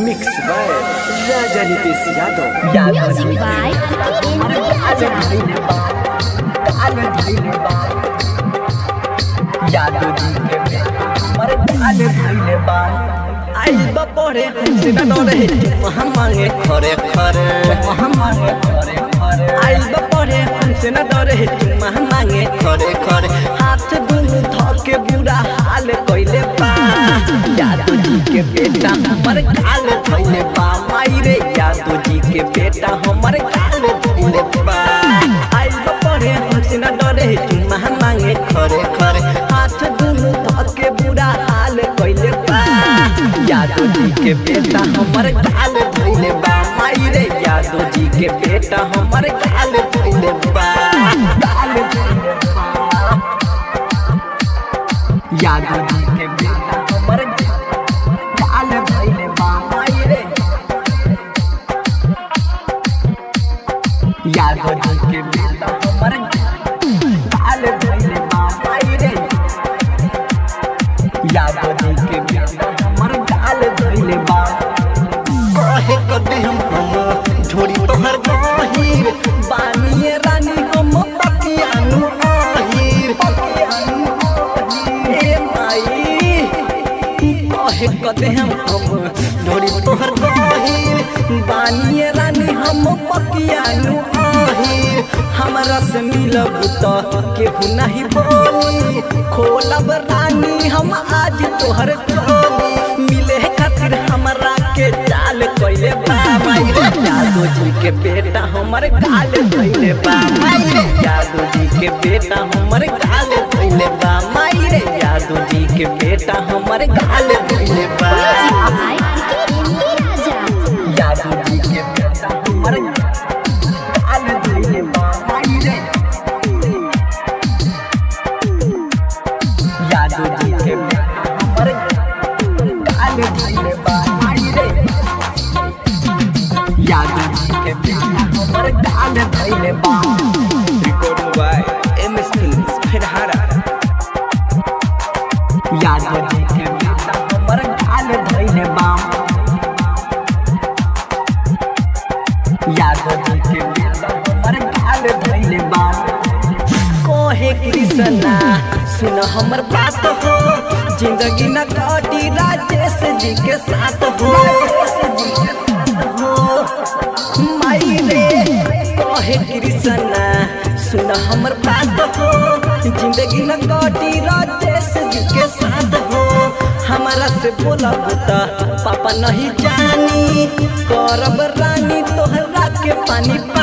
mix by Raja Nitish Yadav Music by Yadav ji के मर गाले धइले बा आई बपरे से न डरे वहां मांगे खरे खरे वहां मांगे खरे खरे आई बपरे से न डरे वहां मांगे खरे खरे हाथ दुनु धके बुरा हाल कइले बा यादव जी के बेटा हमर गाल धइले बा माई रे यादव जी के बेटा हमर गाल धइले बा आई बपरे से न डरे वहां मांगे खरे खरे हाथ दुनु धके बुरा हाल कइले बा यादव जी के बेटा हमर गाल धइले बा माई रे यादव जी के बेटा हमर गाल धइले बा गाल धइले बा यादव जी के बेटा हमर गाल धइले बा माई रे यादव जी के बेटा हमर गाल धइले बा माई रे यादव जी के बेटा हमर गाल धइले बा कहे कदे हम हम झोड़ी तोहर गहीर बानिए रानी हम पकियानु आहिर पकियानु आहिर ए माई कहे कदे हम हम झोड़ी तोहर गहीर बानिए रानी हम पकियानु आहिर हमरा से मिलब त केहू नहीं बोली खोलब रानी हम आज तोहर चोली मिले खातिर हमरा के चाल कइले बा माई रे यादव जी के बेटा हमर गाल धइले बा माई रे यादव जी के बेटा हमर गाल धइले बा माई रे यादव जी के बेटा हमर गाल धइले बा यादव जी के बेटा हमर गाल धइले बा माई रे यादव जी के बेटा हमर गाल धइले बा माई रे यादव जी के बेटा हमर गाल धइले बा recording by M S films फेरहारा यादव जी के बेटा हमर गाल धइले बा यादव जी के बेटा हमर गाल धइले बा कोहे कृष्णा सुन हमर बात हो जिंदगी न कटी राजेश जी के साथ हो राजेश जी के साथ हो माई रे कहे कृष्णा सुन हमर बात हो जिंदगी न कटी राजेश जी के साथ हो हमारा से बोलब त पापा नहीं जानी करब रानी तोहरा के पानी